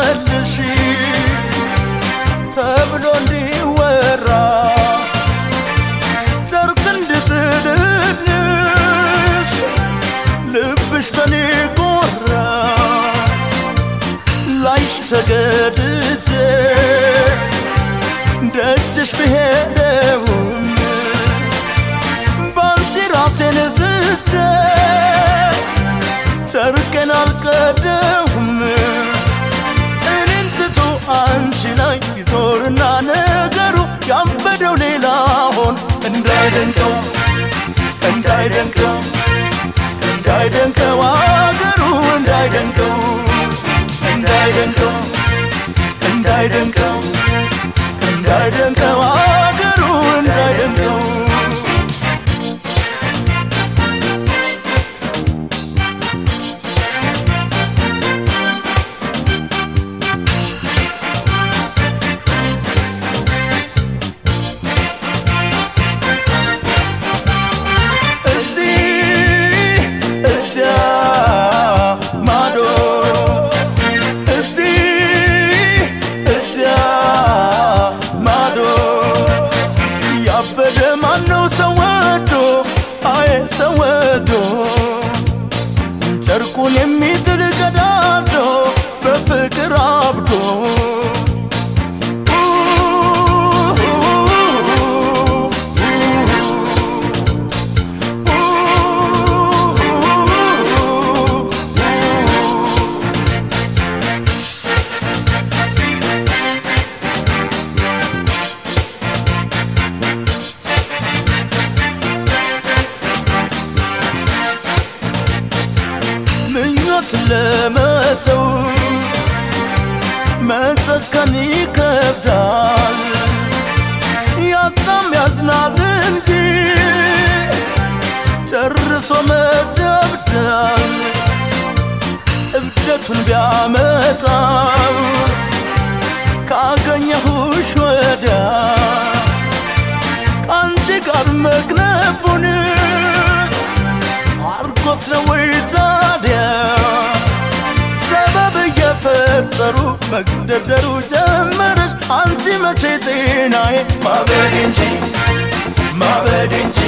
መልሽ ተብሎ እንዲወራ ጨርቅ እንድጥልልሽ ልብሽ በኔ ጎራ ላይሽ ተገድጄ ደጅሽ ብሄደውም ባንቺ ራሴን ስቼ ጨርቄን አልቀደውም እኔን ትቶ አንቺ ላይ ይዞርና ነገሩ ያበደው ሌላ ሆን እንዳይደንቀው እንዳይደንቀው እንዳይደንቀው አገሩ እንዳይደንቀው እንዳይደንቀው እንዳይደንቀው እንዳይደንቀው አገሩ እንዳይደንቀው እዚህ እዚያ ማዶ እዚህ እዚያ ማዶ ያበደ ማነው ሰው ወዶ አየ ሰው ወዶ ጨርቁን የሚጥል ገዳዶ በፍቅር አብዶ ምኞት ለመተው መጨከን ይከብዳል ያጣም ያዝናል እንጂ ጨርሶ መጀብዳል እብደቱን ቢያመጣው ካገኘሁሽ ወዲያ ከአንቺ ጋር መክነፉን አርጎት ነው ወይ ታዲያ ሰበብ እየፈጠሩ መግደርደሩ ጀመረች አንቺ መቼ ጤናዬ ማበድ እንጂ ማበድ እንጂ